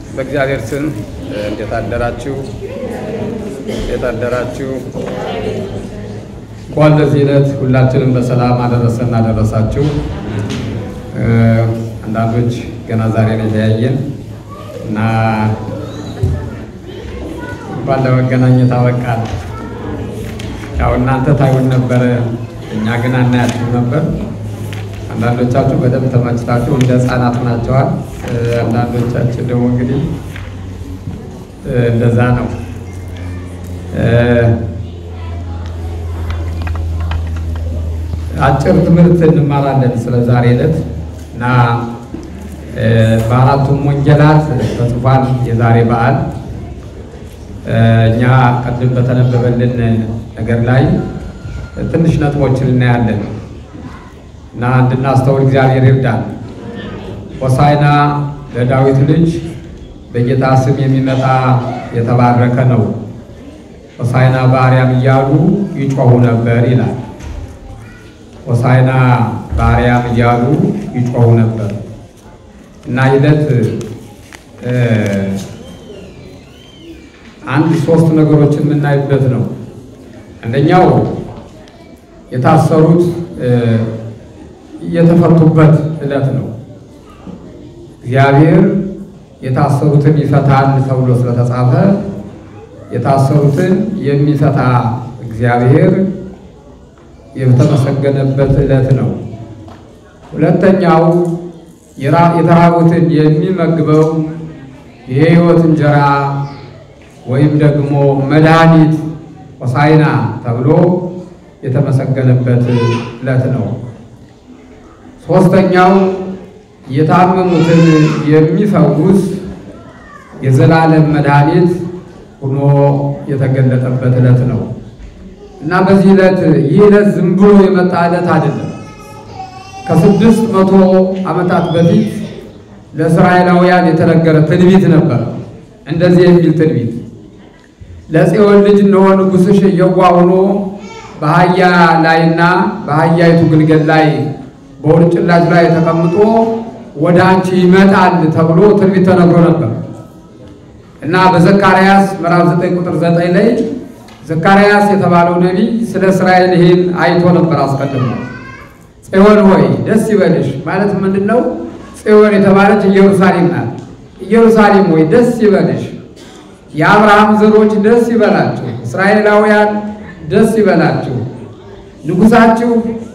በእግዚአብሔር ስም እንዴት አደራችሁ? እንዴት አደራችሁ? እንኳን ለዚህ ዕለት ሁላችንም በሰላም አደረሰን አደረሳችሁ። አንዳንዶች ገና ዛሬ ነው የተያየን እና እንኳን ለመገናኘት አበቃል። ያው እናንተ ታዩን ነበረ፣ እኛ ግን አናያችሁ ነበር። አንዳንዶቻችሁ በደንብ ተመችታችሁ እንደ ሕፃናት ናቸዋል። አንዳንዶቻችን ደግሞ እንግዲህ እንደዛ ነው። አጭር ትምህርት እንማራለን ስለ ዛሬ ዕለት እና በአራቱም ወንጌላት ተጽፏል የዛሬ በዓል። እኛ ቅድም በተነበበልን ነገር ላይ ትንሽ ነጥቦችን እናያለን እና እንድናስተውል እግዚአብሔር ይርዳል። ሆሳዕና ለዳዊት ልጅ በጌታ ስም የሚመጣ የተባረከ ነው፣ ሆሳዕና በአርያም እያሉ ይጮኹ ነበር ይላል። ሆሳዕና በአርያም እያሉ ይጮኹ ነበር እና ይለት አንድ ሶስት ነገሮችን የምናይበት ነው። አንደኛው የታሰሩት የተፈቱበት ዕለት ነው። እግዚአብሔር የታሰሩትን ይፈታል ተብሎ ስለተጻፈ የታሰሩትን የሚፈታ እግዚአብሔር የተመሰገነበት ዕለት ነው። ሁለተኛው የተራቡትን የሚመግበው የሕይወት እንጀራ ወይም ደግሞ መድኃኒት ሆሳዕና ተብሎ የተመሰገነበት ዕለት ነው። ሦስተኛው የታመሙትን የሚፈውስ የዘላለም መድኃኒት ሆኖ የተገለጠበት ዕለት ነው እና በዚህ ዕለት ይህ ዕለት ዝም ብሎ የመጣ ዕለት አይደለም። ከስድስት መቶ ዓመታት በፊት ለእስራኤላውያን የተነገረ ትንቢት ነበር። እንደዚህ የሚል ትንቢት ለጽዮን ልጅ እነሆ ንጉሥሽ የዋህ ሆኖ በአህያ ላይና በአህያይቱ ግልገል ላይ በውርንጭላች ላይ ተቀምጦ ወደ አንቺ ይመጣል ተብሎ ትንቢት ተነግሮ ነበር እና በዘካርያስ ምዕራፍ 9 ቁጥር 9 ላይ ዘካርያስ የተባለው ነቢይ ስለ እስራኤል ይህን አይቶ ነበር አስቀድሞ። ጽዮን ሆይ ደስ ይበልሽ ማለት ምንድን ነው? ጽዮን የተባለች ኢየሩሳሌም ናት። ኢየሩሳሌም ሆይ ደስ ይበልሽ፣ የአብርሃም ዘሮች ደስ ይበላችሁ፣ እስራኤላውያን ደስ ይበላችሁ፣ ንጉሣችሁ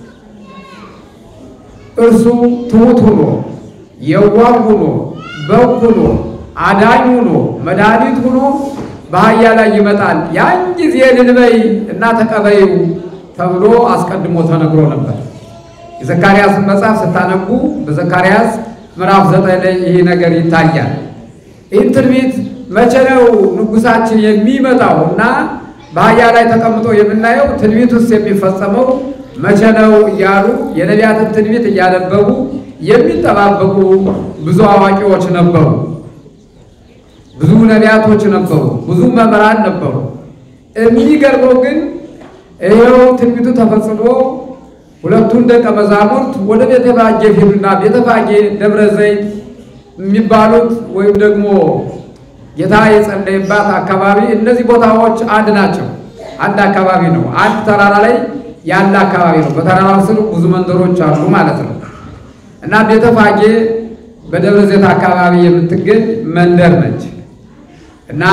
እርሱ ትሑት ሁኖ የዋህ ሁኖ በግ ሁኖ አዳኝ ሁኖ መድኃኒት ሁኖ በአህያ ላይ ይመጣል፣ ያን ጊዜ ልልበይ እና ተቀበይው ተብሎ አስቀድሞ ተነግሮ ነበር። የዘካርያስን መጽሐፍ ስታነቡ በዘካርያስ ምዕራፍ ዘጠኝ ላይ ይሄ ነገር ይታያል። ይህን ትንቢት መቼ ነው ንጉሳችን የሚመጣው እና በአህያ ላይ ተቀምጦ የምናየው ትንቢት ውስጥ የሚፈጸመው መቼ ነው እያሉ የነቢያትን ትንቢት እያነበቡ የሚጠባበቁ ብዙ አዋቂዎች ነበሩ። ብዙ ነቢያቶች ነበሩ። ብዙ መምህራን ነበሩ። የሚገርመው ግን ይኸው ትንቢቱ ተፈጽሞ ሁለቱን ደቀ መዛሙርት ወደ ቤተፋጌ ሄዱና ቤተፋጌ ደብረ ዘይት የሚባሉት ወይም ደግሞ ጌታ የጸለይባት አካባቢ እነዚህ ቦታዎች አንድ ናቸው። አንድ አካባቢ ነው። አንድ ተራራ ላይ ያለ አካባቢ ነው። በተራራው ስር ብዙ መንደሮች አሉ ማለት ነው እና ቤተፋጌ በደብረ ዘይት አካባቢ የምትገኝ መንደር ነች እና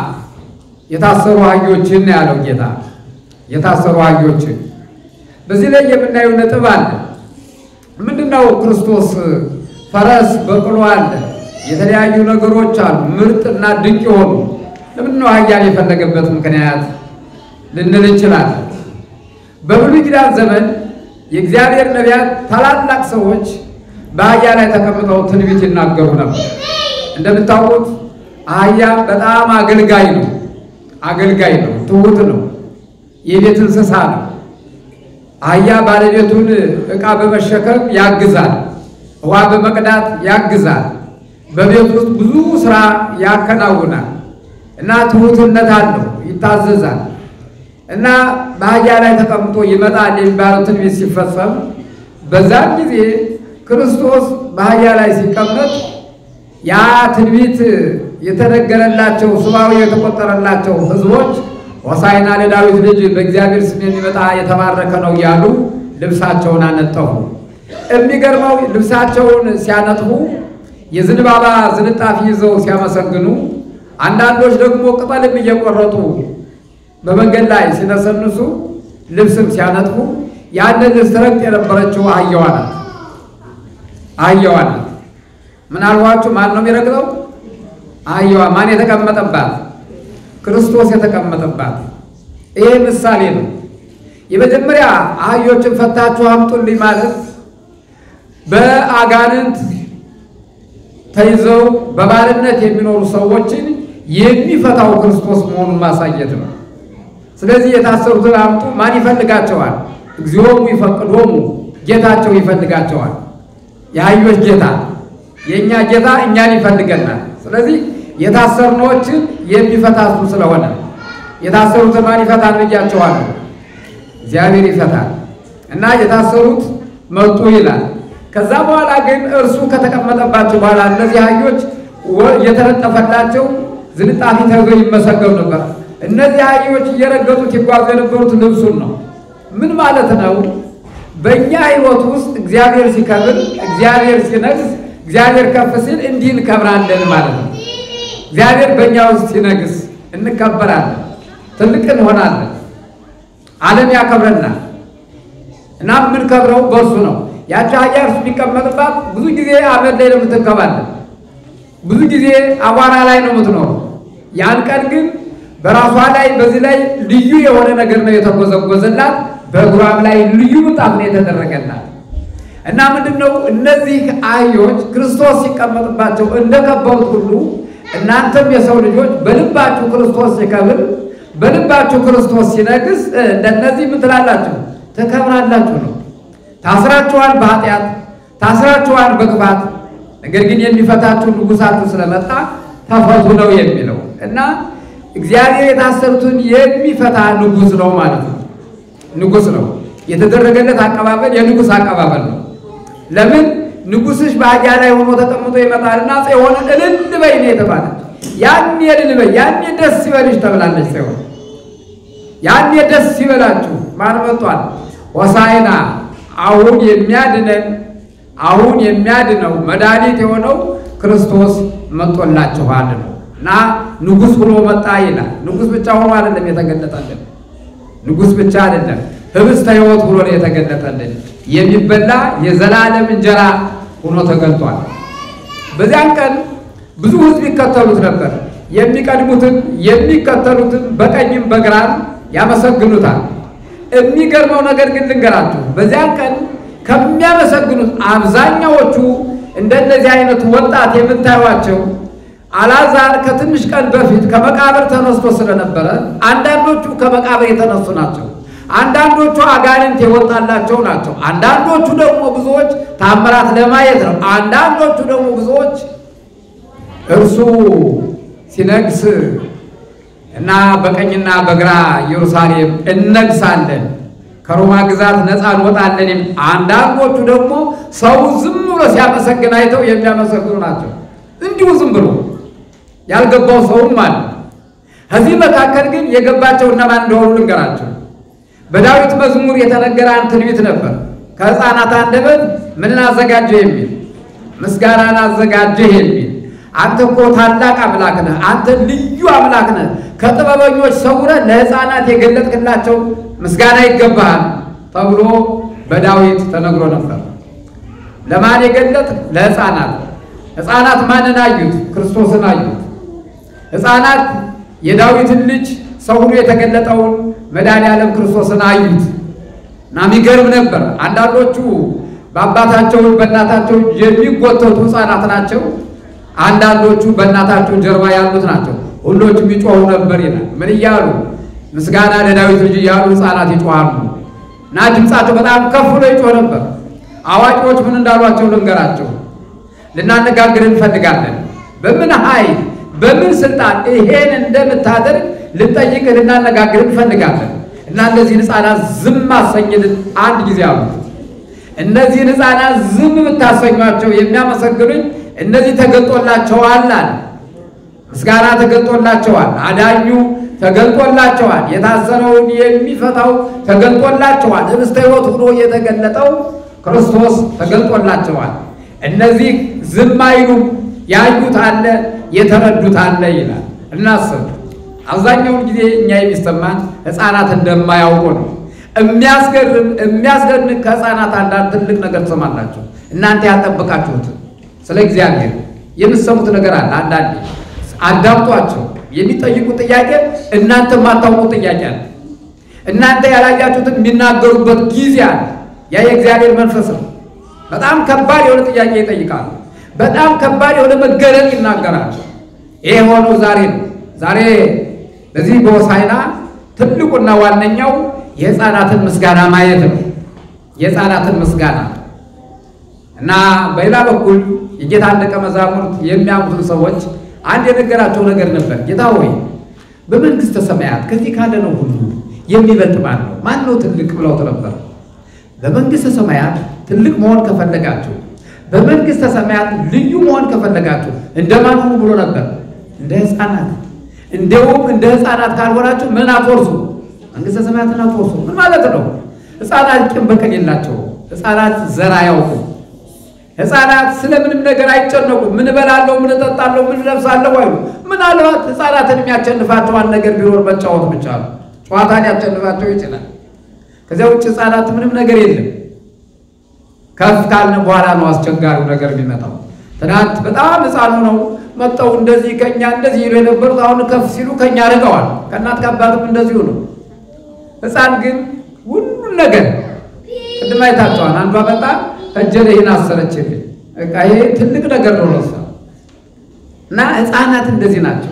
የታሰሩ አህዮችን ያለው ጌታ የታሰሩ አህዮችን በዚህ ላይ የምናየው ነጥብ አለ። ምንድነው? ክርስቶስ ፈረስ በቅሎ አለ፣ የተለያዩ ነገሮች አሉ፣ ምርጥና ድንቅ የሆኑ ለምንድነው አህያን የፈለገበት ምክንያት ልንል እንችላለን። በብሉይ ኪዳን ዘመን የእግዚአብሔር ነቢያት ታላላቅ ሰዎች በአህያ ላይ ተቀምጠው ትንቢት ይናገሩ ነበር። እንደምታውቁት አህያ በጣም አገልጋይ ነው። አገልጋይ ነው፣ ትሁት ነው፣ የቤት እንስሳ ነው። አህያ ባለቤቱን ዕቃ በመሸከም ያግዛል፣ ውሃ በመቅዳት ያግዛል፣ በቤት ውስጥ ብዙ ስራ ያከናውናል እና ትሁትነት አለው፣ ይታዘዛል እና በአህያ ላይ ተቀምጦ ይመጣል የሚባለው ትንቢት ሲፈጸም በዛን ጊዜ ክርስቶስ በአህያ ላይ ሲቀመጥ ያ ትንቢት የተነገረላቸው ስባዊ የተቆጠረላቸው ሕዝቦች ሆሳዕና ለዳዊት ልጅ በእግዚአብሔር ስም የሚመጣ የተባረከ ነው እያሉ ልብሳቸውን አነጠፉ። የሚገርመው ልብሳቸውን ሲያነጥፉ የዝንባባ ዝንጣፊ ይዘው ሲያመሰግኑ፣ አንዳንዶች ደግሞ ቅጠልም እየቆረጡ በመንገድ ላይ ሲነሰንሱ ልብስም ሲያነጥፉ ያንን ልብስ ረግጥ የነበረችው አህያዋ ናት። አህያዋ ናት። ምናልባችሁ ማን ነው የሚረግጠው? አህያዋ። ማን የተቀመጠባት? ክርስቶስ የተቀመጠባት። ይሄ ምሳሌ ነው። የመጀመሪያ አህዮችን ፈታችሁ አምጡልኝ ማለት በአጋንንት ተይዘው በባርነት የሚኖሩ ሰዎችን የሚፈታው ክርስቶስ መሆኑን ማሳየት ነው። ስለዚህ የታሰሩትን አምጡ። ማን ይፈልጋቸዋል? እግዚኦሙ ይፈቅዶሙ፣ ጌታቸው ይፈልጋቸዋል። የአህዮች ጌታ የእኛ ጌታ እኛን ይፈልገናል። ስለዚህ የታሰርኖችን የሚፈታ እሱ ስለሆነ የታሰሩትን ማን ይፈታል ብያቸዋለሁ። እግዚአብሔር ይፈታል እና የታሰሩት መጡ ይላል። ከዛ በኋላ ግን እርሱ ከተቀመጠባቸው በኋላ እነዚህ አህዮች እየተነጠፈላቸው ዝንጣፊ ተይዘው ይመሰገኑ ነበር። እነዚህ አህዮች እየረገጡት ይጓዙ የነበሩት ልብሱን ነው። ምን ማለት ነው? በእኛ ሕይወት ውስጥ እግዚአብሔር ሲከብር፣ እግዚአብሔር ሲነግስ፣ እግዚአብሔር ከፍ ሲል እንዲህ እንከብራለን ማለት ነው። እግዚአብሔር በእኛ ውስጥ ሲነግስ እንከበራለን፣ ትልቅ እንሆናለን፣ ዓለም ያከብረናል እና የምንከብረው በእርሱ ነው። ያቺ አህያ እርሱ የሚቀመጥባት ብዙ ጊዜ አመድ ላይ ነው የምትንከባለን፣ ብዙ ጊዜ አቧራ ላይ ነው የምትኖረው። ያን ቀን ግን በራሷ ላይ በዚህ ላይ ልዩ የሆነ ነገር ነው የተጎዘጎዘላት። በእግሯም ላይ ልዩ ምንጣፍ ነው የተደረገላት እና ምንድን ነው እነዚህ አህዮች ክርስቶስ ሲቀመጥባቸው እንደከበሩት ሁሉ እናንተም የሰው ልጆች በልባችሁ ክርስቶስ ሲከብር፣ በልባችሁ ክርስቶስ ሲነግስ እንደነዚህ ምን ትላላችሁ? ተከብራላችሁ ነው። ታስራችኋል፣ በኃጢአት ታስራችኋል፣ በክፋት ነገር ግን የሚፈታችሁ ንጉሳችሁ ስለመጣ ተፈቱ ነው የሚለው እና እግዚአብሔር የታሰሩትን የሚፈታ ንጉሥ ነው ማለት ነው። ንጉሥ ነው የተደረገለት አቀባበል የንጉሥ አቀባበል ነው። ለምን ንጉሥሽ በአህያ ላይ ሆኖ ተቀምጦ ይመጣልና ጽዮን እልል በይ ነው የተባለች። ያኔ እልል በይ፣ ያኔ ደስ ይበልሽ ተብላለች ጽዮን። ያኔ ደስ ይበላችሁ ማን መጥቷል? ሆሳዕና አሁን የሚያድነን አሁን የሚያድነው መድኃኒት የሆነው ክርስቶስ መጥቶላችኋል ነው እና ንጉሥ ብሎ መጣ ይላል። ንጉሥ ብቻ ሆኖ አይደለም የተገለጠልን። ንጉሥ ብቻ አይደለም ህብስተ ሕይወት ብሎ ነው የተገለጠልን። የሚበላ የዘላለም እንጀራ ሆኖ ተገልጧል። በዚያን ቀን ብዙ ሕዝብ ይከተሉት ነበር። የሚቀድሙትን የሚከተሉትን በቀኝም በግራም ያመሰግኑታል። የሚገርመው ነገር ግን ልንገራችሁ፣ በዚያን ቀን ከሚያመሰግኑት አብዛኛዎቹ እንደነዚህ አይነቱ ወጣት የምታዩቸው አልዓዛር ከትንሽ ቀን በፊት ከመቃብር ተነስቶ ስለነበረ አንዳንዶቹ ከመቃብር የተነሱ ናቸው። አንዳንዶቹ አጋንንት የወጣላቸው ናቸው። አንዳንዶቹ ደግሞ ብዙዎች ታምራት ለማየት ነው። አንዳንዶቹ ደግሞ ብዙዎች እርሱ ሲነግስ እና በቀኝና በግራ ኢየሩሳሌም እነግሳለን፣ ከሮማ ግዛት ነፃ እንወጣለን። አንዳንዶቹ ደግሞ ሰው ዝም ብሎ ሲያመሰግን አይተው የሚያመሰግኑ ናቸው። እንዲሁ ዝም ብሎ ያልገባው ሰውም አለ። ከዚህ መካከል ግን የገባቸው እነማን እንደሆኑ ልንገራቸው። በዳዊት መዝሙር የተነገረ አንድ ትንቢት ነበር። ከሕፃናት አንደበት ምንን አዘጋጀህ የሚል ምስጋናን አዘጋጀህ የሚል አንተ እኮ ታላቅ አምላክ ነህ፣ አንተ ልዩ አምላክ ነህ፣ ከጥበበኞች ሰውረህ ለሕፃናት የገለጥክላቸው ምስጋና ይገባሃል ተብሎ በዳዊት ተነግሮ ነበር። ለማን የገለጥ? ለሕፃናት። ሕፃናት ማንን አዩት? ክርስቶስን አዩት። ሕፃናት የዳዊትን ልጅ ሰው ሆኖ የተገለጠውን መድኃኔዓለም ክርስቶስን አዩት እና የሚገርም ነበር። አንዳንዶቹ በአባታቸው በእናታቸው የሚጎተቱ ሕፃናት ናቸው። አንዳንዶቹ በእናታቸው ጀርባ ያሉት ናቸው። ሁሎቹም ይጮሁ ነበር ይላል። ምን እያሉ ምስጋና ለዳዊት ልጅ እያሉ ሕፃናት ይጮሃሉ እና ድምፃቸው በጣም ከፍ ብሎ ይጮህ ነበር። አዋቂዎች ምን እንዳሏቸው ልንገራቸው፣ ልናነጋግር እንፈልጋለን። በምን ኃይል በምን ስልጣን ይሄን እንደምታደርግ ልንጠይቅህ ልናነጋግር እንፈልጋለን እና እነዚህን ሕፃናት ዝም አሰኝልን አንድ ጊዜ አሉት። እነዚህን ሕፃናት ዝም ብታሰኟቸው የሚያመሰግኑኝ እነዚህ ተገልጦላቸዋል አለ። ምስጋና ተገልጦላቸዋል። አዳኙ ተገልጦላቸዋል። የታሰረውን የሚፈታው ተገልጦላቸዋል። ህብስተ ሕይወት ሆኖ የተገለጠው ክርስቶስ ተገልጦላቸዋል። እነዚህ ዝም አይሉም። ያዩት አለ፣ የተረዱት አለ ይላል። እናስብ። አብዛኛውን ጊዜ እኛ የሚሰማን ሕፃናት እንደማያውቁ ነው። የሚያስገርም የሚያስገርም ከሕፃናት አንዳንድ ትልቅ ነገር ትሰማላችሁ። እናንተ ያልጠበቃችሁት ስለ እግዚአብሔር የምትሰሙት ነገር አለ። አንዳንዴ አዳምጧቸው። የሚጠይቁት ጥያቄ እናንተ የማታውቁት ጥያቄ አለ። እናንተ ያላያችሁትን የሚናገሩበት ጊዜ አለ። ያ የእግዚአብሔር መንፈስ ነው። በጣም ከባድ የሆነ ጥያቄ ይጠይቃሉ። በጣም ከባድ የሆነ መገለጥ ይናገራሉ። ይሄ የሆነው ዛሬ ነው። ዛሬ በዚህ በሆሳዕና ትልቁና ዋነኛው የሕፃናትን ምስጋና ማየት ነው። የሕፃናትን ምስጋና እና በሌላ በኩል የጌታን ደቀ መዛሙርት የሚያምኑትን ሰዎች አንድ የነገራቸው ነገር ነበር። ጌታ ሆይ በመንግሥተ ሰማያት ከዚህ ካለ ነው ሁሉ የሚበልጥ ማን ነው? ማን ነው ትልቅ ብለውት ነበር። በመንግሥተ ሰማያት ትልቅ መሆን ከፈለጋችሁ፣ በመንግሥተ ሰማያት ልዩ መሆን ከፈለጋችሁ እንደማን ሁኑ ብሎ ነበር? እንደ ሕፃናት። እንደውም እንደ ሕፃናት ካልሆናችሁ ምን አትወርሱ? መንግሥተ ሰማያትን አትወርሱ። ምን ማለት ነው? ሕፃናት ቂም በቀል የላቸውም። ሕፃናት ዘር አያውቁም። ሕፃናት ስለምንም ነገር አይጨነቁም። ምን እበላለሁ፣ ምን እጠጣለሁ፣ ምን እለብሳለሁ አይሉ። ምናልባት ሕፃናትን የሚያቸንፋቸው አንድ ነገር ቢኖር መጫወት ብቻ ነው። ጨዋታን ያቸንፋቸው ይችላል። ከዚያ ውጭ ሕፃናት ምንም ነገር የለም። ከፍ ካልን በኋላ ነው አስቸጋሪው ነገር የሚመጣው። ትናንት በጣም ሕፃኑ ነው መጠው እንደዚህ ከኛ እንደዚህ ይሉ የነበሩት አሁን ከፍ ሲሉ ከኛ ርቀዋል። ከእናት ከአባትም እንደዚሁ ነው። ሕፃን ግን ሁሉን ነገር ቅድም አይታቸዋል። አንዷ በጣም እጀ ላይ ይህን አሰረችልኝ። በቃ ይሄ ትልቅ ነገር ነው ለሷ እና ሕፃናት እንደዚህ ናቸው።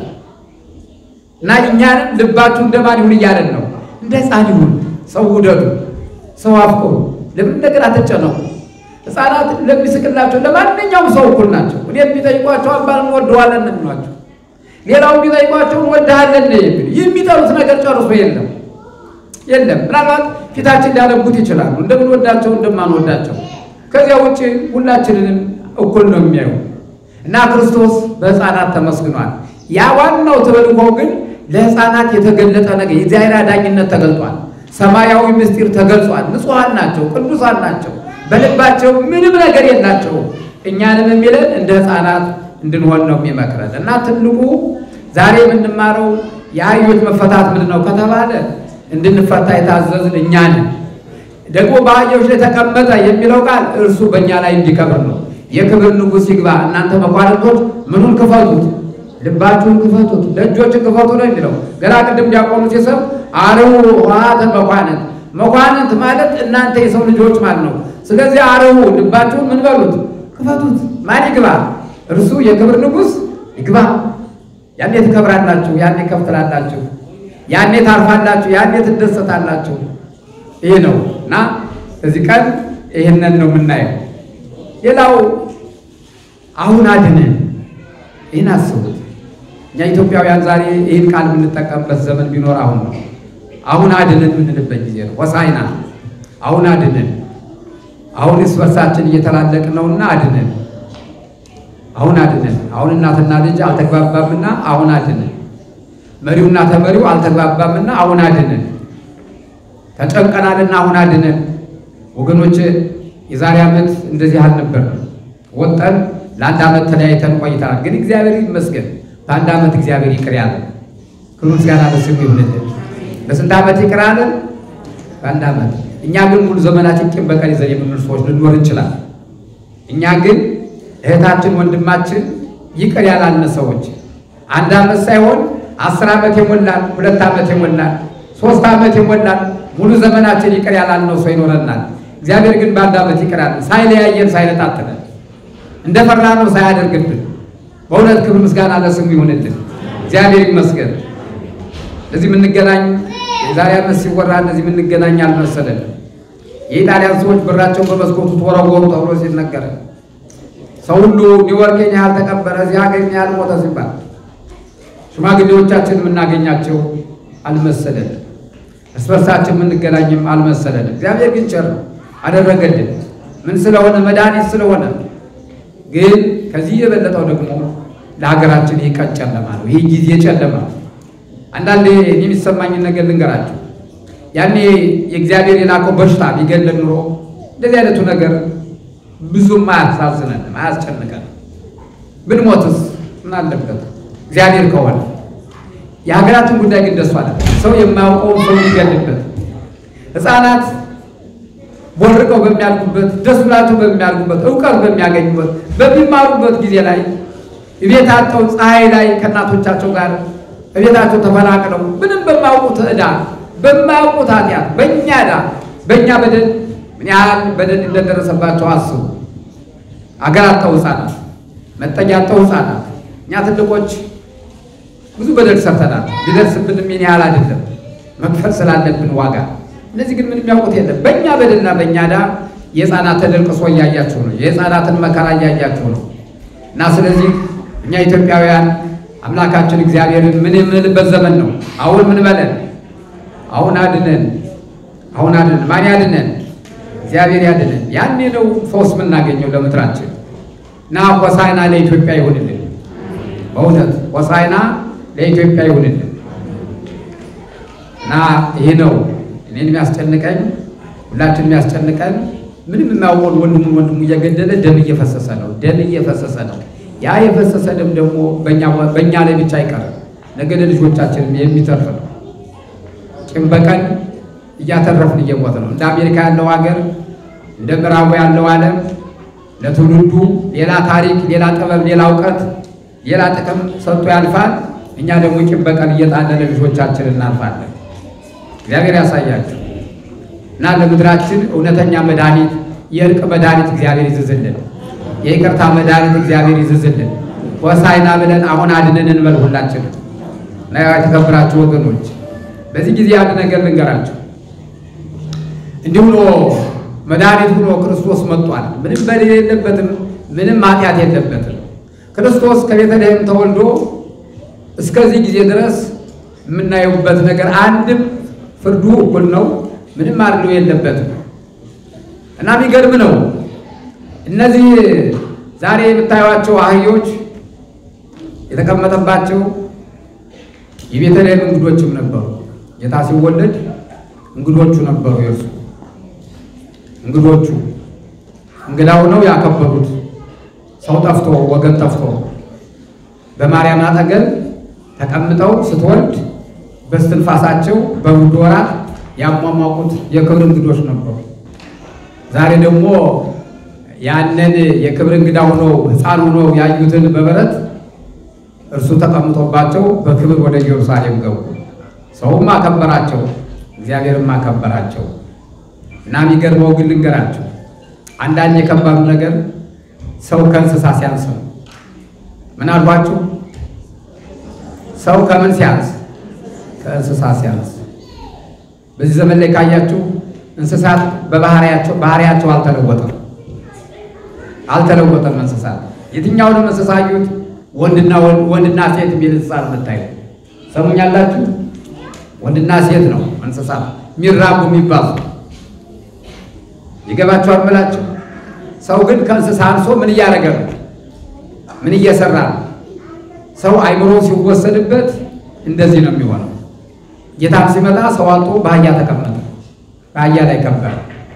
እና እኛንም ልባችሁ እንደማን ይሁን እያለን ነው። እንደ ሕፃን ይሁን። ሰው ውደዱ፣ ሰው አፍቅሩ፣ ለምን ነገር አትጨነቁ። ሕፃናት ለሚስቅላቸው ለማንኛውም ሰው እኩል ናቸው። እኔ የሚጠይቋቸው አባን እንወደዋለን ነው የሚሏቸው። ሌላው የሚጠይቋቸው እንወድሃለን ነው የሚሉ። የሚጠሉት ነገር ጨርሶ የለም የለም። ምናልባት ፊታችን ሊያነቡት ይችላሉ እንደምንወዳቸው እንደማንወዳቸው። ከዚያ ውጭ ሁላችንንም እኩል ነው የሚያዩ እና ክርስቶስ በሕፃናት ተመስግኗል። ያ ዋናው ተልእኮ ግን ለሕፃናት የተገለጠ ነገር የእግዚአብሔር አዳኝነት ተገልጧል። ሰማያዊ ምስጢር ተገልጿል። ንጹሐን ናቸው፣ ቅዱሳን ናቸው። በልባቸው ምንም ነገር የላቸው። እኛንም የሚለን እንደ ሕፃናት እንድንሆን ነው የሚመክረን እና ትልቁ ዛሬ የምንማረው የአህዮች መፈታት ምንድን ነው ከተባለ እንድንፈታ የታዘዝን እኛ ነን። ደግሞ በአህዮች ላይ ተቀመጠ የሚለው ቃል እርሱ በእኛ ላይ እንዲከብር ነው። የክብር ንጉሥ ይግባ፣ እናንተ መኳንንቶች ምኑን ክፈቱት፣ ልባችሁን ክፈቱት፣ ደጆችን ክፈቱ ነው የሚለው። ገና ቅድም ዲያቆኑ ሲሰብ አርኅዉ ኆኃተ መኳንንት፣ መኳንንት ማለት እናንተ የሰው ልጆች ማለት ነው። ስለዚህ አርኅዉ ልባችሁን ምን በሉት ክፈቱት። ማን ይግባ? እርሱ የክብር ንጉሥ ይግባ። ያኔ ትከብራላችሁ፣ ያኔ ከፍ ትላላችሁ፣ ያኔ ታርፋላችሁ፣ ያኔ ትደሰታላችሁ። ይህ ነው እና እዚህ ቀን ይህንን ነው የምናየው። ሌላው አሁን አድነን፣ ይህን አስቡት። እኛ ኢትዮጵያውያን ዛሬ ይህን ቃል የምንጠቀምበት ዘመን ቢኖር አሁን ነው። አሁን አድነን የምንልበት ጊዜ ነው። ሆሳዕና አሁን አድነን። አሁን እርስ በርሳችን እየተላለቅን ነውና አድነን፣ አሁን አድነን። አሁን እናትና ልጅ አልተግባባምና አሁን አድነን። መሪውና ተመሪው አልተግባባምና አሁን አድነን። ተጨንቀናልና አሁን አድነን። ወገኖች የዛሬ ዓመት እንደዚህ አልነበርም። ወጠን ለአንድ ዓመት ተለያይተን ቆይተናል። ግን እግዚአብሔር ይመስገን በአንድ ዓመት እግዚአብሔር ይቅር ያለን። ክብር ምስጋና ለስሙ ይሁንልን። በስንት ዓመት ይቅር አለን? በአንድ ዓመት። እኛ ግን ሙሉ ዘመናችን ቂም በቀል ይዘን የምንኖር ሰዎች ልንኖር እንችላለን። እኛ ግን እህታችን ወንድማችን ይቅር ያላልን ሰዎች አንድ ዓመት ሳይሆን አስር ዓመት የሞላን ሁለት ዓመት የሞላን ሶስት ዓመት የሞላን ሙሉ ዘመናችን ይቅር ያላልነው ሰው ይኖረናል። እግዚአብሔር ግን በአንድ ዓመት ይቅር ያለን ሳይለያየን ሳይነጣጥለን እንደፈራነው ሳያደርግብን በእውነት ክብር ምስጋና ለስሙ ይሁንልን። እግዚአብሔር ይመስገን። እዚህ የምንገናኝ የዛሬ ዓመት ሲወራ እንደዚህ የምንገናኝ አልመሰለንም። የኢጣሊያን ሰዎች ብራቸውን በመስኮቱ ተወረወሩ ተብሎ ሲነገረ ሰው ሁሉ ኒውዮርክ የኛ ያህል ተቀበረ፣ እዚህ ሀገር የኛ ያህል ሞተ ሲባል ሽማግሌዎቻችን የምናገኛቸው አልመሰለንም። እርስ በርሳችን የምንገናኝም አልመሰለንም። እግዚአብሔር ግን ቸር ነው አደረገልን። ምን ስለሆነ መድኃኒት ስለሆነ ግን ከዚህ የበለጠው ደግሞ ለሀገራችን ይህ ቀን ጨለማ ነው። ይህ ጊዜ ጨለማ ነው። አንዳንዴ እኔ የሚሰማኝን ነገር ልንገራቸው። ያኔ የእግዚአብሔር የላከው በሽታ ቢገለን ኑሮ እንደዚህ አይነቱ ነገር ብዙም አያሳዝነንም፣ አያስጨንቀንም። ብንሞትስ ምን አለበት? እግዚአብሔር ከሆነ የሀገራችን ጉዳይ ግን ደሱ አለ። ሰው የማያውቀውን ሰው ይገልበት ሕፃናት ቦርቀው በሚያልጉበት ደስ ብላቸው በሚያልጉበት እውቀት በሚያገኙበት በሚማሩበት ጊዜ ላይ ቤት አጠው ፀሐይ ላይ ከእናቶቻቸው ጋር እቤታቸው ተፈናቅለው ምንም በማያውቁት ዕዳ በማያውቁት ኃጢአት በእኛ ዕዳ በእኛ በደል ምን ያህል በደል እንደደረሰባቸው አስቡ። አገር አጠው ሕፃናት መጠጊያ አጠው ሕፃናት እኛ ትልቆች ብዙ በደል ሰርተናል። ቢደርስብንም ምን ያህል አይደለም መክፈል ስላለብን ዋጋ እነዚህ ግን ምንም ያውቁት የለም። በእኛ በደልና በእኛ ዕዳ የሕፃናት ተደልቅሶ እያያችሁ ነው። የሕፃናትን መከራ እያያችሁ ነው። እና ስለዚህ እኛ ኢትዮጵያውያን አምላካችን እግዚአብሔርን ምን የምንልበት ዘመን ነው። አሁን ምን በለን? አሁን አድነን፣ አሁን አድነን። ማን ያድነን? እግዚአብሔር ያድነን። ያኔ ነው ፈውስ የምናገኘው ለምድራችን። እና ሆሳዕና ለኢትዮጵያ ይሁንልን። በእውነት ሆሳዕና ለኢትዮጵያ ይሁንልን። እና ይህ ነው እኔን የሚያስጨንቀኝ ሁላችን የሚያስጨንቀን ምንም የማያውቀውን ወንድሙን ወንድሙ እየገደለ ደም እየፈሰሰ ነው። ደም እየፈሰሰ ነው። ያ የፈሰሰ ደም ደግሞ በእኛ ላይ ብቻ አይቀርም፣ ነገ ለልጆቻችን የሚተርፍ ነው። ቂም በቀል እያተረፍን እየሞት ነው። እንደ አሜሪካ ያለው ሀገር እንደ ምዕራቡ ያለው ዓለም ለትውልዱ ሌላ ታሪክ፣ ሌላ ጥበብ፣ ሌላ እውቀት፣ ሌላ ጥቅም ሰጥቶ ያልፋል። እኛ ደግሞ ቂም በቀል እየጣለን ልጆቻችን እናልፋለን። እግዚአብሔር ያሳያችሁ እና ለምድራችን እውነተኛ መድኃኒት የእርቅ መድኃኒት እግዚአብሔር ይዝዝልን። የይቅርታ መድኃኒት እግዚአብሔር ይዝዝልን። ሆሳዕና ብለን አሁን አድነን እንበል ሁላችን። እና የተከበራችሁ ወገኖች በዚህ ጊዜ አንድ ነገር ልንገራችሁ። እንዲህ ብሎ መድኃኒት ሆኖ ክርስቶስ መጥቷል። ምንም በደል የለበትም፣ ምንም ኃጢአት የለበትም። ክርስቶስ ከቤተልሔም ተወልዶ እስከዚህ ጊዜ ድረስ የምናየውበት ነገር አንድም ፍርዱ እኩል ነው። ምንም አድሎ የለበትም እና የሚገርም ነው። እነዚህ ዛሬ የምታዩቸው አህዮች የተቀመጠባቸው የቤተልሔም እንግዶችም ነበሩ። ጌታ ሲወለድ እንግዶቹ ነበሩ። የእርሱ እንግዶቹ እንግዳው ነው ያከበሩት። ሰው ጠፍቶ ወገን ጠፍቶ በማርያም አጠገብ ተቀምጠው ስትወልድ በስትንፋሳቸው በውድ ወራት ያሟሟቁት የክብር እንግዶች ነበሩ። ዛሬ ደግሞ ያንን የክብር እንግዳ ሆኖ ሕፃን ሆኖ ያዩትን በበረት እርሱ ተቀምጦባቸው በክብር ወደ ኢየሩሳሌም ገቡ። ሰውም አከበራቸው፣ እግዚአብሔርም አከበራቸው። እና የሚገርመው ግን ልንገራቸው፣ አንዳንድ የከባዱ ነገር ሰው ከእንስሳ ሲያንስ ነው። ምን አልኳችሁ? ሰው ከምን ሲያንስ? ከእንስሳ ሲያንስ። በዚህ ዘመን ላይ ካያችሁ እንስሳት በባህሪያቸው ባህሪያቸው አልተለወጠም አልተለወጠም። እንስሳት የትኛውንም እንስሳ አዩት፣ ወንድና ወንድና ሴት የሚል እንስሳ ነው የምታዩት። ሰሙኛላችሁ? ወንድና ሴት ነው እንስሳት የሚራቡ የሚባሉ ይገባችኋል ብላችሁ። ሰው ግን ከእንስሳ አንሶ ምን እያደረገ ነው? ምን እየሰራ ነው? ሰው አይምሮ ሲወሰድበት እንደዚህ ነው የሚሆነው። ጌታም ሲመጣ ሰው አልጦ በአህያ ተቀመጠ፣ በአህያ ላይ ከበረ።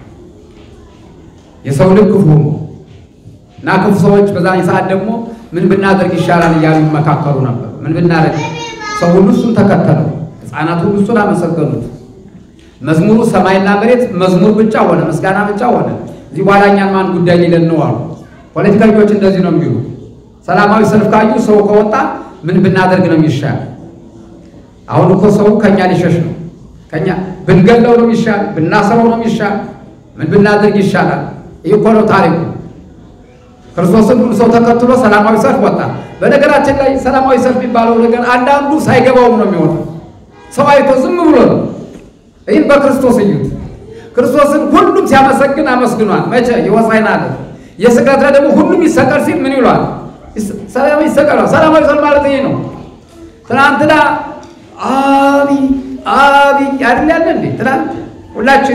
የሰው ልብ ክፉ ሆኖ እና ክፉ ሰዎች በዛን ሰዓት ደግሞ ምን ብናደርግ ይሻላል እያሉ ይመካከሩ ነበር። ምን ብናደርግ ሰው ሁሉ እሱን ተከተለው፣ ሕፃናት ሁሉ እሱን አመሰገኑት። መዝሙሩ ሰማይና መሬት መዝሙር ብቻ ሆነ፣ ምስጋና ብቻ ሆነ። እዚህ በኋላ እኛን ማን ጉዳይ ሊለን ነው አሉ። ፖለቲከኞች እንደዚህ ነው የሚሉ። ሰላማዊ ሰልፍ ካዩ ሰው ከወጣ ምን ብናደርግ ነው የሚሻል? አሁን እኮ ሰው ከኛ ሊሸሽ ነው። ከኛ ብንገለው ነው የሚሻል፣ ብናስረው ነው የሚሻል። ምን ብናደርግ ይሻላል? ይህ እኮ ነው ታሪኩ። ክርስቶስን ሁሉ ሰው ተከትሎ ሰላማዊ ሰልፍ ወጣ። በነገራችን ላይ ሰላማዊ ሰልፍ የሚባለው ነገር አንዳንዱ ሳይገባውም ነው የሚወጣው። ሰው አይቶ ዝም ብሎ ነው። ይህን በክርስቶስ እዩት። ክርስቶስን ሁሉም ሲያመሰግን አመስግኗል። መቼ የሆሳዕና ዕለት የስቅለት ላይ ደግሞ ሁሉም ይሰቀል ሲል ምን ይሏል? ሰላማዊ ይሰቀል። ሰላማዊ ሰልፍ ማለት ይሄ ነው። ትናንትና አቢ አቢ አይደል ያለ እንዴ? ትናንት ሁላችን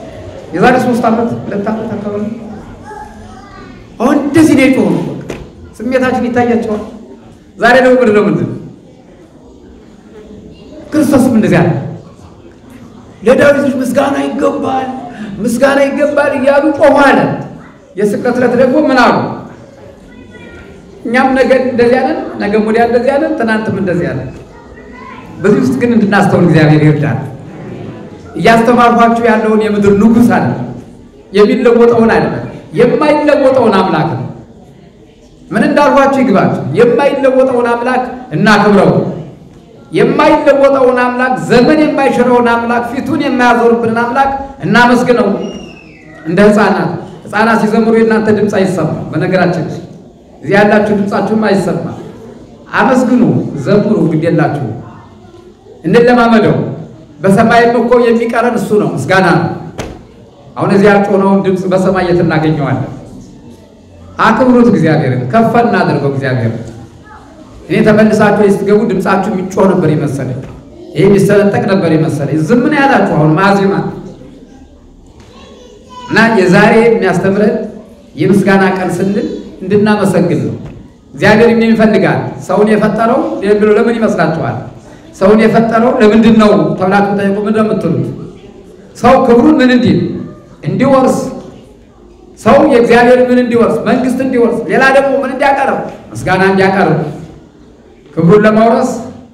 የዛሬ ሶስት ዓመት ሁለት ዓመት አካባቢ አሁን እንደዚህ ነው የጮኸው። ስሜታችን ይታያቸዋል። ዛሬ ደግሞ ምንድን ነው ምንድን ክርስቶስም እንደዚያ ነው። ለዳዊት ልጅ ምስጋና ይገባል፣ ምስጋና ይገባል እያሉ ጮኹ አለ። የስቅለት ዕለት ደግሞ ምን አሉ? እኛም ነገ እንደዚያ ነን፣ ነገ ወዲያ እንደዚያ ነን፣ ትናንትም እንደዚያ ነን። በዚህ ውስጥ ግን እንድናስተውል እግዚአብሔር ይርዳል። እያስተማርኳችሁ ያለውን የምድር ንጉሥ አለ የሚለወጠውን አይደለም የማይለወጠውን አምላክ ነው። ምን እንዳልኳችሁ ይግባችሁ። የማይለወጠውን አምላክ እናክብረው። የማይለወጠውን አምላክ ዘመን የማይሽረውን አምላክ ፊቱን የማያዞርብንን አምላክ እናመስግነው። እንደ ሕፃናት ሕፃናት ሲዘምሩ የእናንተ ድምፅ አይሰማም። በነገራችን እዚህ ያላችሁ ድምፃችሁም አይሰማም። አመስግኑ፣ ዘምሩ፣ ግድ የላችሁ እንለማመደው። በሰማይም እኮ የሚቀረን እሱ ነው፣ ምስጋና ነው። አሁን እዚህ ያጮነውን ድምፅ በሰማይ የት እናገኘዋለን? አክብሩት፣ እግዚአብሔርን ከፍ እናድርገው። እግዚአብሔር እኔ ተመልሳችሁ ስትገቡ ድምፃችሁ የሚጮህ ነበር የመሰለኝ፣ ይሄ የሚሰነጠቅ ነበር የመሰለኝ። ዝም ነው ያላችሁ። አሁን ማዜማ እና የዛሬ የሚያስተምረን የምስጋና ቀን ስንል እንድናመሰግን ነው። እግዚአብሔር ምን ይፈልጋል? ሰውን የፈጠረው ብሎ ለምን ይመስላችኋል? ሰውን የፈጠረው ለምንድን ነው ተብላችሁ ጠይቁ። ምንድን ነው የምትሉት? ሰው ክብሩን ምን እንዲል እንዲወርስ ሰው የእግዚአብሔር ምን እንዲወርስ መንግስት እንዲወርስ፣ ሌላ ደግሞ ምን እንዲያቀርብ ምስጋና እንዲያቀርብ፣ ክብሩን ለማውረስ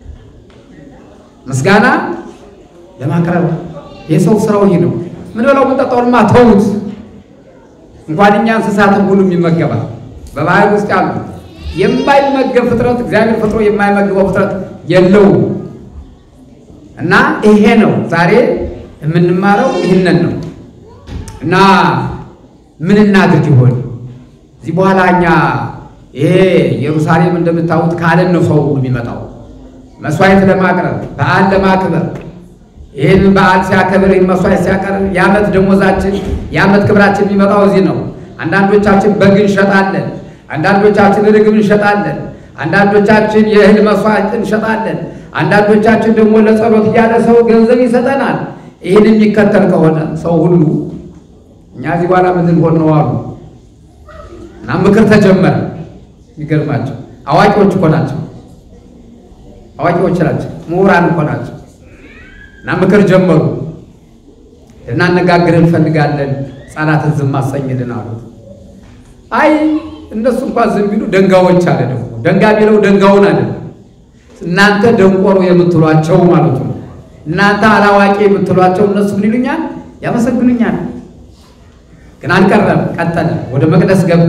ምስጋና ለማቅረብ የሰው ስራው ይህ ነው። ምን በለው የምንጠጣውንማ ተዉት። እንኳን እኛ እንስሳትን ሁሉም ይመገባል። በባህር ውስጥ ያሉ የማይመገብ ፍጥረት እግዚአብሔር ፈጥሮ የማይመግበው ፍጥረት የለውም። እና ይሄ ነው ዛሬ የምንማረው ይህንን ነው። እና ምን እናድርግ ይሆን እዚህ በኋላ እኛ ይሄ ኢየሩሳሌም እንደምታዩት ካለን ነው ሰው የሚመጣው መስዋዕት ለማቅረብ በዓል ለማክበር ይህን በዓል ሲያከብር ይህን መስዋዕት ሲያቀርብ የዓመት ደሞዛችን የዓመት ክብራችን የሚመጣው እዚህ ነው። አንዳንዶቻችን በግ እንሸጣለን፣ አንዳንዶቻችን ርግብ እንሸጣለን፣ አንዳንዶቻችን የእህል መስዋዕት እንሸጣለን፣ አንዳንዶቻችን ደግሞ ለጸሎት እያለ ሰው ገንዘብ ይሰጠናል። ይህን የሚከተል ከሆነ ሰው ሁሉ እኛ እዚህ በኋላ ምን ልንሆን ነው አሉ እና ምክር ተጀመረ። የሚገርማቸው አዋቂዎች እኮ ናቸው፣ አዋቂዎች ናቸው፣ ምሁራን እኮ ናቸው። እና ምክር ጀመሩ። ልናነጋግር እንፈልጋለን፣ ሕፃናትን ዝም አሰኝልን አሉት። አይ እነሱ እንኳን ዝም ቢሉ ደንጋዎች አለ ደግሞ ደንጋ ቢለው ደንጋውን አለ እናንተ ደንቆሮ የምትሏቸው ማለቱ ነው። እናንተ አላዋቂ የምትሏቸው እነሱ ምን ይሉኛል? ያመሰግኑኛል። ግን አልቀረም፣ ቀጠለ። ወደ መቅደስ ገባ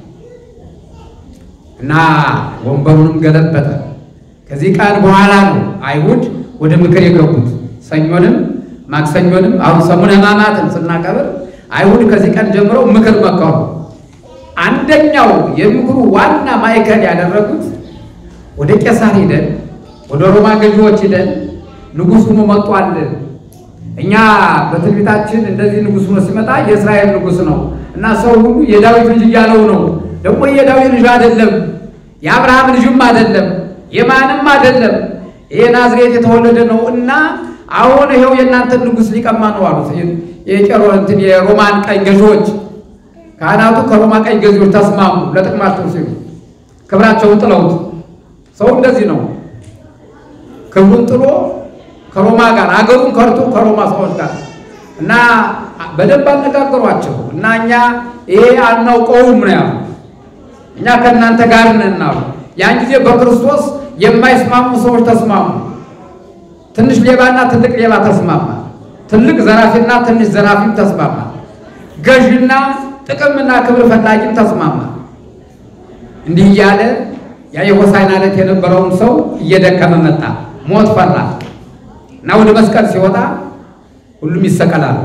እና ወንበሩንም ገለበጠ። ከዚህ ቀን በኋላ ነው አይሁድ ወደ ምክር የገቡት። ሰኞንም ማክሰኞንም አሁን ሰሙነ ሕማማትን ስናከብር አይሁድ ከዚህ ቀን ጀምረው ምክር መከሩ። አንደኛው የምክሩ ዋና ማዕከል ያደረጉት ወደ ቄሳር ሂደን ወደ ሮማ ገዢዎች ሂደን ንጉሥ ሆኖ መጥቷል። እኛ በትንቢታችን እንደዚህ ንጉሥ ሆኖ ሲመጣ የእስራኤል ንጉሥ ነው እና ሰው ሁሉ የዳዊት ልጅ እያለው ነው። ደግሞ የዳዊት ልጅ አይደለም፣ የአብርሃም ልጅም አይደለም፣ የማንም አይደለም ይሄ ናዝሬት የተወለደ ነው እና አሁን ይኸው የእናንተን ንጉሥ ሊቀማ ነው አሉት። የቄሮ እንትን የሮማን ቀኝ ገዢዎች ካህናቱ ከሮማ ቀኝ ገዢዎች ተስማሙ። ለጥቅማቸው ሲሉ ክብራቸውን ጥለውት ሰው እንደዚህ ነው። ክብሩን ጥሎ ከሮማ ጋር አገሩን ከርቶ ከሮማ ሰዎች ጋር እና በደንብ አነጋገሯቸው እና እኛ ይሄ አናውቀውም ነው ያሉ። እኛ ከእናንተ ጋር ነን አሉ። ያን ጊዜ በክርስቶስ የማይስማሙ ሰዎች ተስማሙ። ትንሽ ሌባና ትልቅ ሌባ ተስማማ። ትልቅ ዘራፊና ትንሽ ዘራፊም ተስማማ። ገዥና ጥቅምና ክብር ፈላጊም ተስማማ። እንዲህ እያለ ያ የሆሳዕና ዕለት የነበረውን ሰው እየደከመ መጣ። ሞት ፈራ እና ወደ መስቀል ሲወጣ ሁሉም ይሰቀላሉ።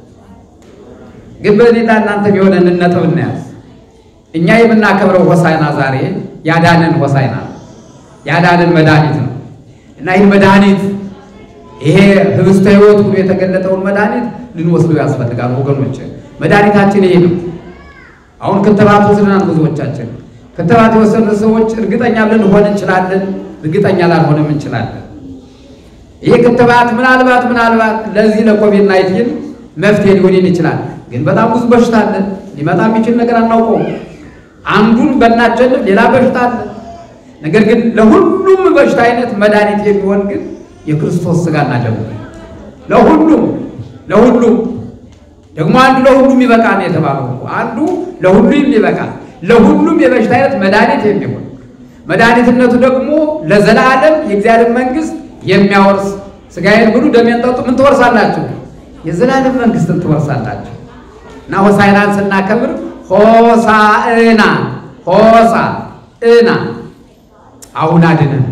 ግን በእኔና እናንተ የሆነ እንነጥብ እናያዝ። እኛ የምናከብረው ሆሳዕና ዛሬ ያዳነን ሆሳዕና ያዳነን መድኃኒት ነው እና ይህን መድኃኒት ይሄ ህብስተ ሕይወት ብሎ የተገለጠውን መድኃኒት ልንወስደው ያስፈልጋል ወገኖች። መድኃኒታችን ይሄ ነው። አሁን ክትባት ወስደናል ብዙዎቻችን። ክትባት የወሰዱ ሰዎች እርግጠኛ ልንሆን እንችላለን፣ እርግጠኛ ላልሆንም እንችላለን። ይህ ክትባት ምናልባት ምናልባት ለዚህ ለኮቪድ ናይንቲን መፍትሄ ሊሆን ይችላል። ግን በጣም ብዙ በሽታ አለ። ሊመጣ የሚችል ነገር አናውቀውም። አንዱን በናቸልፍ ሌላ በሽታ አለ። ነገር ግን ለሁሉም በሽታ አይነት መድኃኒት የሚሆን ግን የክርስቶስ ሥጋና ደሙ ነው። ለሁሉም ለሁሉም ደግሞ አንዱ ለሁሉም ይበቃል ነው የተባለው እኮ። አንዱ ለሁሉም ይበቃል፣ ለሁሉም የበሽታ አይነት መድኃኒት የሚሆን መድኃኒትነቱ ደግሞ ለዘላለም የእግዚአብሔር መንግሥት የሚያወርስ ሥጋዬን ብሉ ደሜን ጠጡ ምን ትወርሳላችሁ? የዘላለም መንግሥትን ትወርሳላችሁ። እና ሆሳዕናን ስናከብር ሆሳዕና ሆሳዕና አሁን አድነን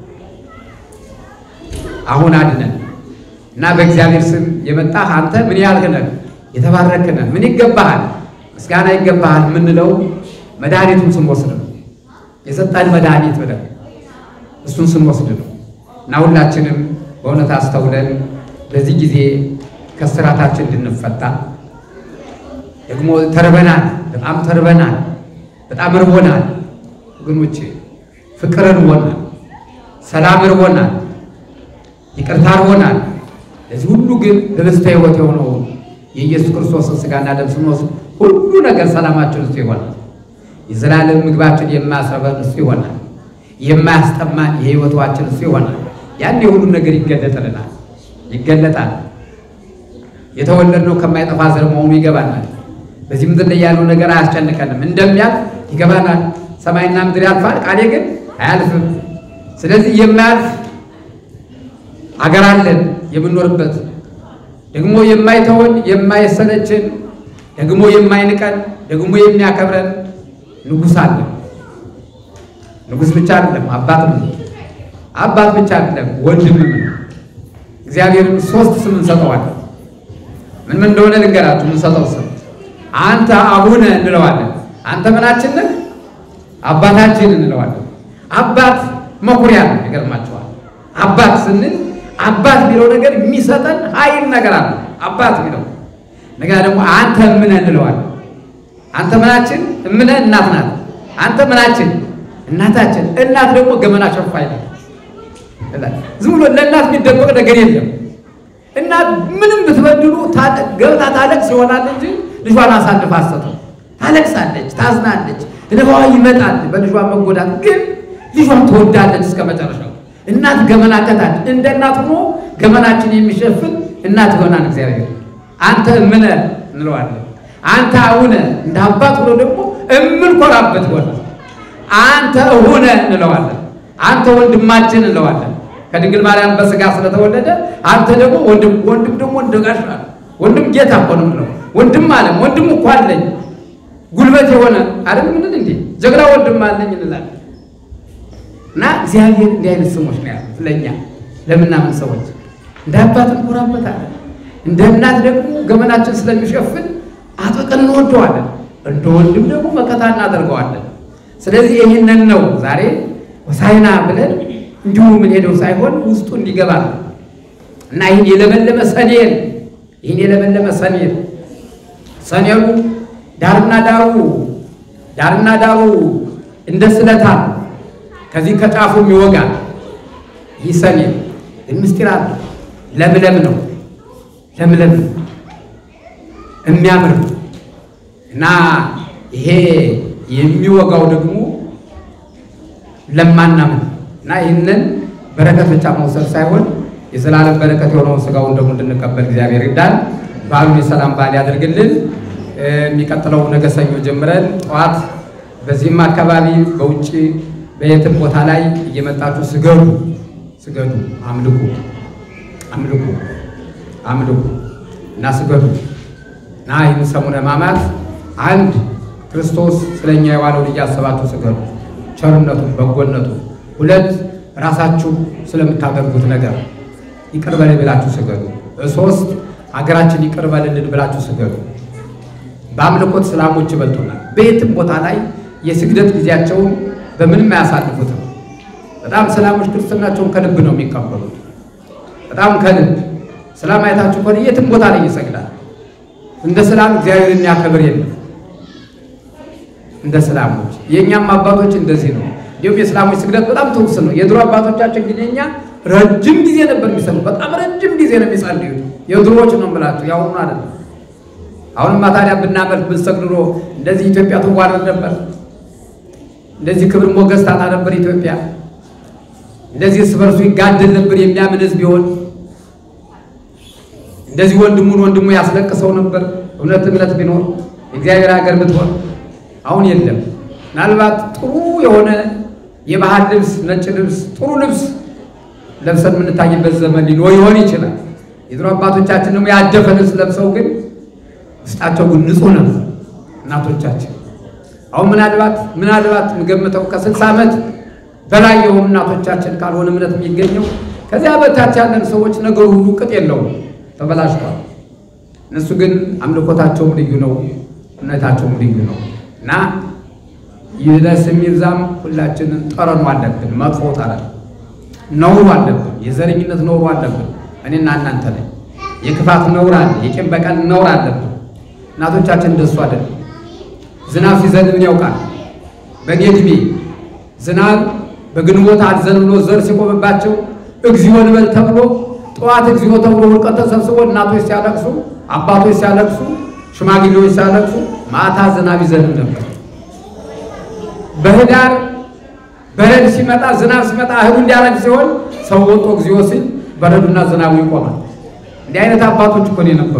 አሁን አድነን እና በእግዚአብሔር ስም የመጣህ አንተ ምን ያልህ ነህ? የተባረክህ ነህ። ምን ይገባሃል? ምስጋና ይገባሃል የምንለው መድኃኒቱን ስንወስድ ነው። የሰጠን መድኃኒት ብለን እሱን ስንወስድ ነው። እና ሁላችንም በእውነት አስተውለን በዚህ ጊዜ ከስራታችን እንድንፈታ ደግሞ ተርበናል፣ በጣም ተርበናል፣ በጣም እርቦናል ወገኖቼ፣ ፍቅር እርቦናል፣ ሰላም እርቦናል፣ ይቅርታ እርቦናል። ለዚህ ሁሉ ግን ህብስተ ሕይወት የሆነው የኢየሱስ ክርስቶስን ሥጋና ደም ስንወስድ ሁሉ ነገር ሰላማችን እሱ ይሆናል። የዘላለም ምግባችን የማያስረበን እሱ ይሆናል። የማያስጠማን የሕይወት ውሃችን እሱ ይሆናል። ያን የሁሉም ነገር ይገለጥልናል፣ ይገለጣል። የተወለድነው ከማይጠፋ ዘር መሆኑ ይገባናል። በዚህ ምድር ላይ ያለው ነገር አያስጨንቀንም፣ እንደሚያልፍ ይገባናል። ሰማይና ምድር ያልፋል፣ ቃሌ ግን አያልፍም። ስለዚህ የማያልፍ አገር አለን የምንኖርበት ደግሞ የማይተወን የማይሰለችን ደግሞ የማይንቀን ደግሞ የሚያከብረን ንጉሥ አለ። ንጉሥ ብቻ አይደለም፣ አባትም ነው። አባት ብቻ አይደለም፣ ወንድምም ነው። እግዚአብሔርን ሶስት ስም እንሰጠዋለን። ምን ምን እንደሆነ ልንገራችሁ። የምንሰጠው ስም አንተ አቡነ እንለዋለን። አንተ ምናችን ነህ? አባታችን እንለዋለን። አባት መኩሪያ ነው። ይገርማችኋል። አባት ስንል አባት የሚለው ነገር የሚሰጠን ኃይል ነገር አለ። አባት የሚለው ነገር ደግሞ አንተ እምነ እንለዋለን። አንተ ምናችን? እምነ እናት ናት። አንተ ምናችን? እናታችን። እናት ደግሞ ገመና ሸፋኝ ነው። ዝም ብሎ ለእናት የሚደበቅ ነገር የለም። እናት ምንም ብትበድሉ ገብታ ታለቅስ ይሆናል እንጂ ልጇን አሳልፋ አትሰጥም። ታለቅሳለች፣ ታዝናለች፣ እንባዋ ይመጣል በልጇ መጎዳት። ግን ልጇን ትወዳለች እስከ መጨረሻው። እናት ገመና ቀጣች። እንደ እናት ሆኖ ገመናችን የሚሸፍን እናት ይሆናል እግዚአብሔር። አንተ እምነ እንለዋለን። አንተ አቡነ እንደ አባት ሆኖ ደግሞ እምንኮራበት ይሆናል። አንተ እሁነ እንለዋለን። አንተ ወንድማችን እንለዋለን። ከድንግል ማርያም በስጋ ስለተወለደ አንተ ደግሞ ወንድም ወንድም ደግሞ እንደጋሽ ወንድም ጌታ እኮ ነው የምንለው። ወንድም አለም ወንድም እኮ አለኝ ጉልበት የሆነ አይደል ምንል እንዴ ጀግና ወንድም አለኝ እንላለን። እና እግዚአብሔር እንዲህ አይነት ስሞች ነው ያሉት ለእኛ ለምናምን ሰዎች እንደ አባት እንኮራበታለን። እንደ እናት ደግሞ ገመናችን ስለሚሸፍን አጥብቀን እንወደዋለን። እንደ ወንድም ደግሞ መከታ እናደርገዋለን። ስለዚህ ይህንን ነው ዛሬ ሆሳዕና ብለን እንዲሁ ምን ሄደው ሳይሆን ውስጡ እንዲገባ ነው እና ይህን የለመለመ ሰኔል ይህን የለመለመ ሰኔል ሰኔሉ ዳርና ዳሩ ዳርና ዳሩ እንደ ስለታ ከዚህ ከጫፉ የሚወጋ ይህ ሰኔል ግን ምስጢር አለ። ለምለም ነው ለምለም ነው የሚያምር እና ይሄ የሚወጋው ደግሞ ለማናምን እና ይህንን በረከት ብቻ መውሰድ ሳይሆን የዘላለም በረከት የሆነውን ስጋውን ደግሞ እንድንቀበል እግዚአብሔር ይርዳን። በዓሉን የሰላም በዓል ያደርግልን። የሚቀጥለው ነገ ሰኞ ጀምረን ጠዋት በዚህም አካባቢ በውጭ በየትም ቦታ ላይ እየመጣችሁ ስገዱ፣ ስገዱ፣ አምልኩ፣ አምልኩ፣ አምልኩ እና ስገዱ እና ይህን ሰሙነ ሕማማት አንድ ክርስቶስ ስለኛ የዋለውን እያሰባችሁ ስገዱ፣ ቸርነቱን፣ በጎነቱን ሁለት ራሳችሁ ስለምታደርጉት ነገር ይቅር በለን ብላችሁ ስገዱ። ሶስት ሀገራችን ይቅር በልልን ብላችሁ ስገዱ። በአምልኮት እስላሞች ይበልጡናል። በየትም ቦታ ላይ የስግደት ጊዜያቸውን በምንም አያሳልፉትም። በጣም እስላሞች ክርስትናቸውን ከልብ ነው የሚቀበሉት። በጣም ከልብ እስላም አይታችሁ ከሆነ የትም ቦታ ላይ ይሰግዳል። እንደ እስላም እግዚአብሔር የሚያከብር የለም። እንደ እስላሞች የእኛም አባቶች እንደዚህ ነው። እንዲሁም የእስላሞች ስግደት በጣም ትውስ ነው። የድሮ አባቶቻችን ግን የኛ ረጅም ጊዜ ነበር የሚሰሩ። በጣም ረጅም ጊዜ ነው የሚጸልዩት። የድሮዎች ነው የምላችሁ፣ ያሁኑ አይደለም። አሁንማ ታዲያ ብናመልክ ብንሰግድ ኑሮ እንደዚህ ኢትዮጵያ ትዋረድ ነበር። እንደዚህ ክብር ሞገስ ታጣ ነበር ኢትዮጵያ። እንደዚህ እርስ በርሱ ይጋደል ነበር የሚያምን ሕዝብ ቢሆን እንደዚህ ወንድሙን ወንድሙ ያስለቅሰው ነበር። እውነት እምነት ቢኖር የእግዚአብሔር ሀገር ብትሆን አሁን የለም። ምናልባት ጥሩ የሆነ የባህል ልብስ፣ ነጭ ልብስ፣ ጥሩ ልብስ ለብሰን የምንታይበት ዘመን ሊኖር ይሆን ይችላል። የድሮ አባቶቻችን ደግሞ ያደፈ ልብስ ለብሰው ግን ውስጣቸው ግን ንጹሕ ነበር እናቶቻችን። አሁን ምናልባት ምናልባት የምገምተው ከስልሳ ዓመት በላይ የሆኑ እናቶቻችን ካልሆነ እምነት የሚገኘው ከዚያ በታች ያለን ሰዎች ነገሩ ሁሉ ቅጥ የለውም፣ ተበላሽቷል። እነሱ ግን አምልኮታቸውም ልዩ ነው፣ እምነታቸውም ልዩ ነው እና ይድረስ የሚብዛም ሁላችንን ጠረኑ አለብን፣ መጥፎ ጠረን ነውሩ አለብን፣ የዘረኝነት ነውሩ አለብን። እኔና እናንተ ላይ የክፋት ነውር አለ፣ የቂም በቀል ነውር አለብን። እናቶቻችን እንደሱ አይደለም። ዝናብ ሲዘንብ ምን ያውቃል? በእኔ ዕድሜ ዝናብ በግንቦት አዘን ብሎ ዘር ሲቆምባቸው እግዚኦ እንበል ተብሎ ጠዋት እግዚኦ ተብሎ ውድቀት ተሰብስቦ እናቶች ሲያለቅሱ፣ አባቶች ሲያለቅሱ፣ ሽማግሌዎች ሲያለቅሱ ማታ ዝናብ ይዘንብ ነበር። በህዳር በረድ ሲመጣ ዝናብ ሲመጣ እህሉ እንዲያረግ ሲሆን ሰው ወጥቶ እግዚኦ ሲል በረዱና ዝናቡ ይቆማል። እንዲህ አይነት አባቶች እኮ ነው የነበሩ።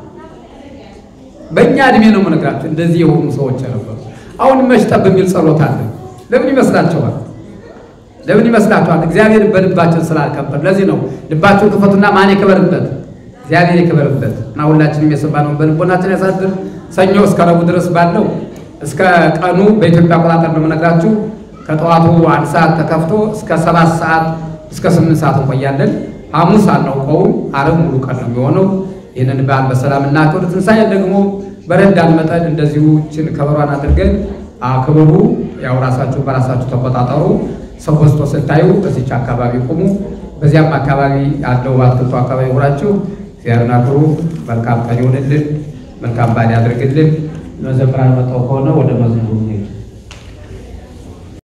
በእኛ እድሜ ነው የምነግራቸው እንደዚህ የሆኑ ሰዎች ነበሩ። አሁን መሽጠብ የሚል ጸሎት አለ። ለምን ይመስላችኋል? ለምን ይመስላችኋል? እግዚአብሔር በልባችን ስላልከበር። ለዚህ ነው ልባችሁን ክፈቱና ማን ይክበርበት? እግዚአብሔር ይክበርበት እና ሁላችንም የሰማነውን በልቦናችን ያሳድር። ሰኞ እስከ ረቡዕ ድረስ ባለው እስከ ቀኑ በኢትዮጵያ አቆጣጠር ነው የምነግራችሁ። ከጠዋቱ አንድ ሰዓት ተከፍቶ እስከ ሰባት ሰዓት እስከ ስምንት ሰዓት እንቆያለን። ሐሙስ አናውቀውም። ዓርብ ሙሉ ቀን ነው የሚሆነው። ይህንን በዓል በሰላም እናክብር። ትንሣኤ ደግሞ በረዳን መጠን እንደዚሁ ችን ከበሯን አድርገን አክብሩ። ያው ራሳችሁ በራሳችሁ ተቆጣጠሩ። ሰው በዝቶ ስታዩ በዚች አካባቢ ቁሙ። በዚያም አካባቢ ያለው አትክልቱ አካባቢ ሁራችሁ እግዚአብሔርን አክብሩ። መልካም ቀን ይሆንልን። መልካም በዓል ያድርግልን። መዘምራን መጣው ከሆነ ወደ መዝሙሩ